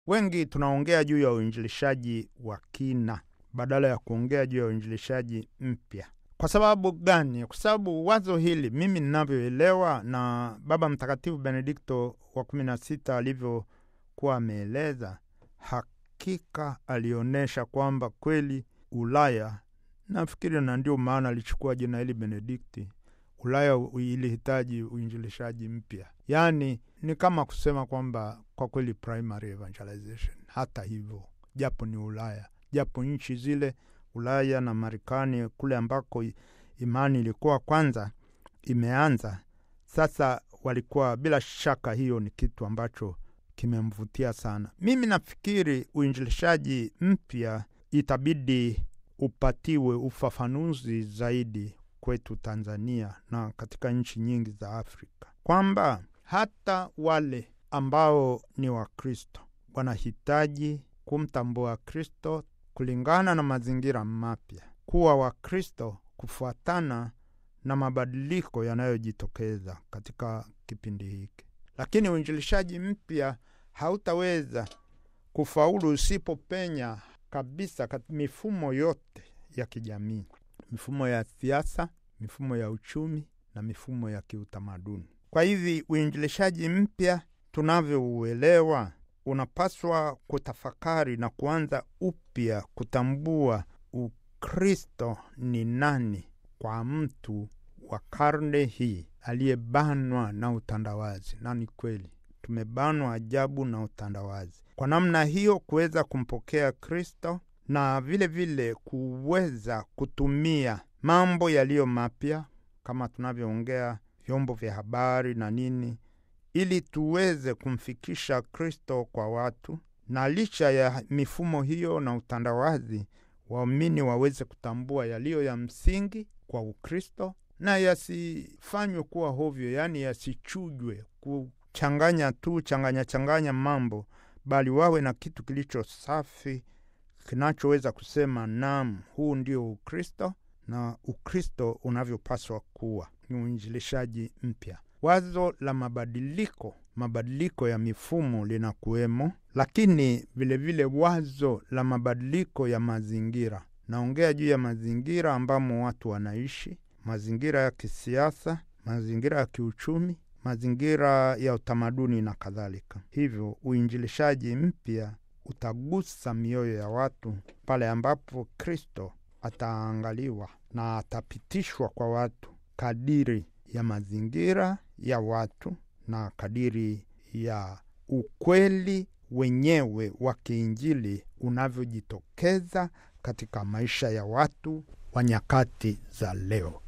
Wengi tunaongea juu ya uinjilishaji wa kina badala ya kuongea juu ya uinjilishaji mpya. Kwa sababu gani? Kwa sababu wazo hili mimi ninavyoelewa na Baba Mtakatifu Benedikto wa kumi na sita alivyokuwa ameeleza, hakika alionyesha kwamba kweli Ulaya, nafikiri na ndio maana alichukua jina hili Benedikti, Ulaya ilihitaji uinjilishaji mpya. Yaani ni kama kusema kwamba kwa kweli primary evangelization. Hata hivyo, japo ni Ulaya, japo nchi zile Ulaya na Marekani kule ambako imani ilikuwa kwanza imeanza, sasa walikuwa bila shaka, hiyo ni kitu ambacho kimemvutia sana. Mimi nafikiri uinjilishaji mpya itabidi upatiwe ufafanuzi zaidi kwetu Tanzania na katika nchi nyingi za Afrika, kwamba hata wale ambao ni Wakristo wanahitaji kumtambua Kristo kulingana na mazingira mapya, kuwa Wakristo kufuatana na mabadiliko yanayojitokeza katika kipindi hiki. Lakini uinjilishaji mpya hautaweza kufaulu usipopenya kabisa mifumo yote ya kijamii, mifumo ya siasa, mifumo ya uchumi na mifumo ya kiutamaduni. Kwa hivi uinjilishaji mpya tunavyouelewa unapaswa kutafakari na kuanza upya kutambua Ukristo ni nani kwa mtu wa karne hii aliyebanwa na utandawazi. Na ni kweli tumebanwa ajabu na utandawazi. Kwa namna hiyo, kuweza kumpokea Kristo na vile vile kuweza kutumia mambo yaliyo mapya kama tunavyoongea vyombo vya habari na nini ili tuweze kumfikisha Kristo kwa watu, na licha ya mifumo hiyo na utandawazi, waamini waweze kutambua yaliyo ya msingi kwa Ukristo na yasifanywe kuwa hovyo, yaani yasichujwe kuchanganya tu changanya changanya mambo, bali wawe na kitu kilicho safi kinachoweza kusema naam, huu ndio Ukristo na Ukristo unavyopaswa kuwa. Ni uinjilishaji mpya. Wazo la mabadiliko, mabadiliko ya mifumo linakuwemo, lakini vilevile vile wazo la mabadiliko ya mazingira. Naongea juu ya mazingira ambamo watu wanaishi, mazingira ya kisiasa, mazingira ya kiuchumi, mazingira ya utamaduni na kadhalika. Hivyo uinjilishaji mpya utagusa mioyo ya watu pale ambapo Kristo ataangaliwa na atapitishwa kwa watu kadiri ya mazingira ya watu na kadiri ya ukweli wenyewe wa kiinjili unavyojitokeza katika maisha ya watu wa nyakati za leo.